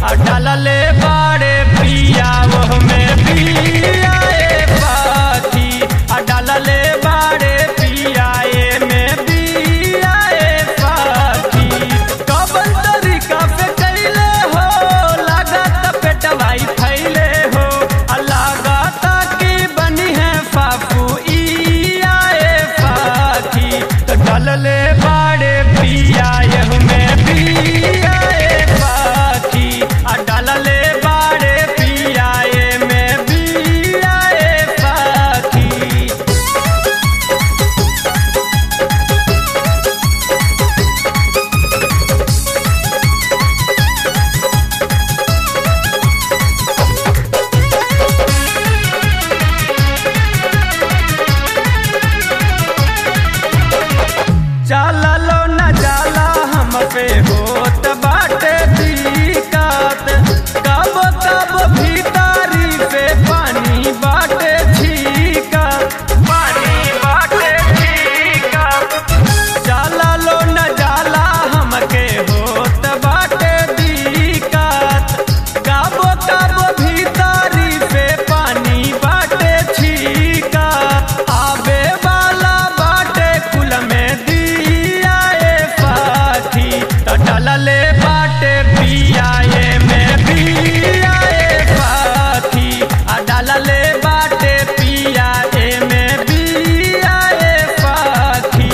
आ डालले बाड़े पिया वो में पिया ए पाखी आ डालले बाड़े पिया ए में पिया ए पाखी कबल तरीका पे कैले हो लागत पेटवाई फैले हो आ लागत की बनी है फाफू ई आए पाखी तो डालले बाड़े पिया यह में पिया ए पाखी आ डालले बाड़े पिया ए में पिया ए पाखी चाललो न जाला हम पे होत बाटे दिक्कत कब कब भीतरी पे पानी बाटे छीकत पानी बाटे छीकत चाललो न जाला हमके होत बाटे दिक्कत कब कब भीतरी पे पानी बाटे छीकत आबे वाला बाटे कुल में दिया ए पाखी तो डलले बाटे पिया ए में पिया ए पाखी आ डलले बाटे पिया ए में पिया ए पाखी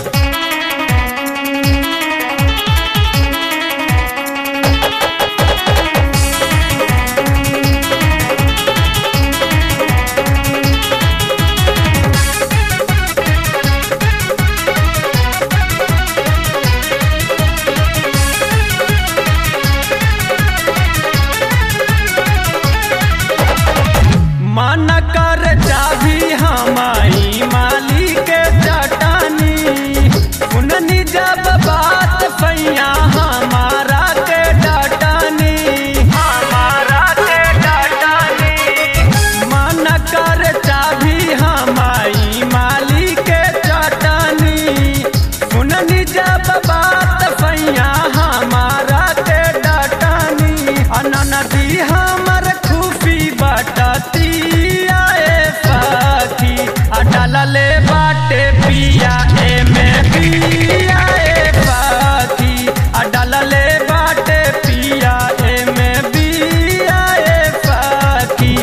मन कर चाभी हमारी माली के चटानी सुननी जब बात पैया हमारा के डटानी हमारा के डटानी मन कर चाभी हमारी माली के चटानी सुननी जब बात पैया हमारा के डटानी अननदी हमर खूफी बटती आए पाखी आ डालले बाटे पिया ए में पिया ए पाखी आ डालले बाटे पिया ए में पिया ए पाखी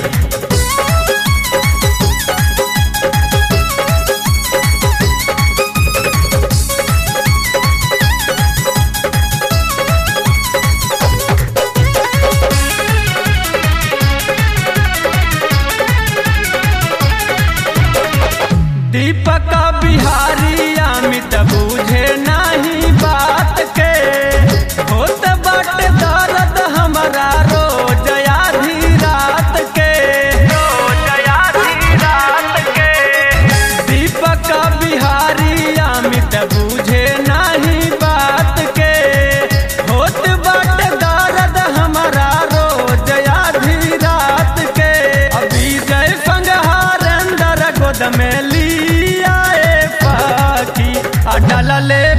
दीपक बिहारी अमित बूझे नहीं बात के होत बट दर्द हमारा रोज आधी रात के रोज आधी रात के दीपक बिहारी अमित बूझे नहीं बात के होत बट दर्द हमारा रोज आधी रात के अभी जय संगहार अंदर गोद में लिया ए पाखी आ डलले